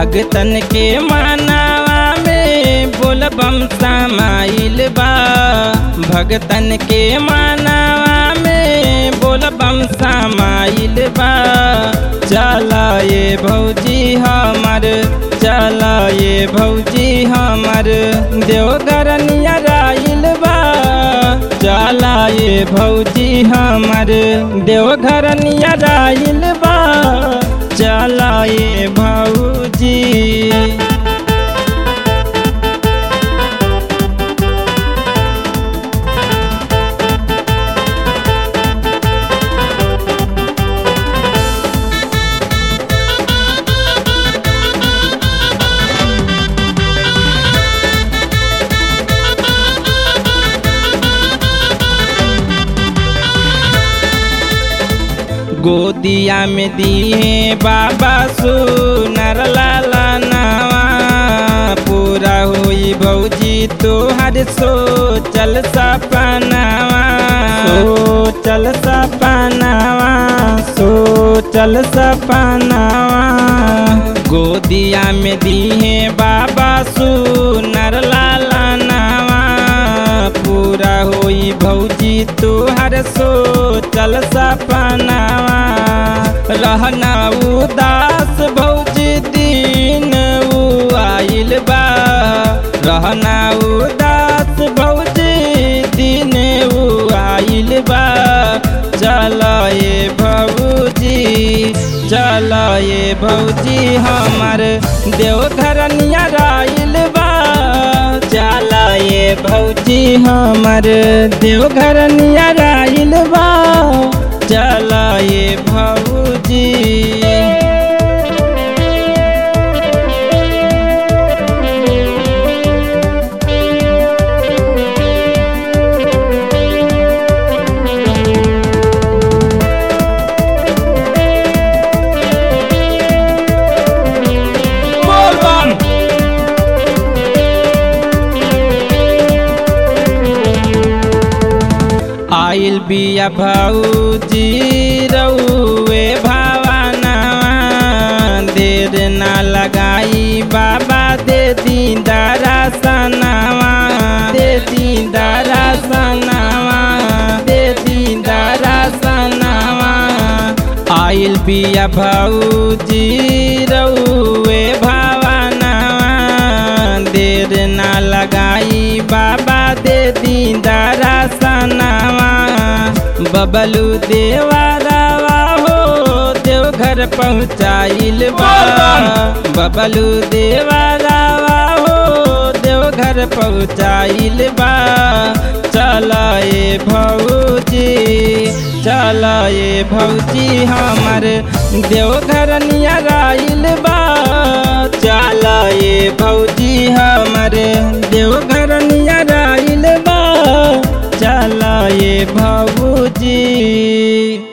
भगतन के मानावा में बोलबम समाइल बा भगतन के मानावा में बोलबम समाइल बा चला ये भौजी हमर चला ये भौजी हमर देवघर नियराइल बा चला ये भौजी हमर देवघर नियराइल बा चला ये भौजी गोदिया में दिए बाबा सुनर लाला नावा पूरा होई भौजी तोहर सोचल सपनावा सोचल सपनावा सोचल सपनावा गोदिया में दिए बाबा सुनर लाला नावा पूरा होई भौजी तोहर सोचल सपनावा रहना उदास भौजी दिन उ आइल बा रहना उदास भौजी दिन उ आइल बा चल ये भौजी चल ये भौजी हमर देवघर नियराइल बा चल ये भौजी हमर देवघर नियराइल बा चल ये भौजी बोल बम आइल बिया भौजी रउए भावाना देर ना लगाई बाबा दे दीदारा सनावा दे दीदारा सनावा दे दीदारा सनावा आइल बिया भौजी रउए भावाना देर ना लगाई बाबा दे दीदारा सनावा बबलू देवारावा हो देवघर पहुँचाइल बा बबलू देवारावा हो देवघर पहुँचाइल बा चल ये भौजी चल ये भौजी हमर देवघर नियराइल बा चल ये भौजी हमर देवघर नियराइल बा चल ये भौजी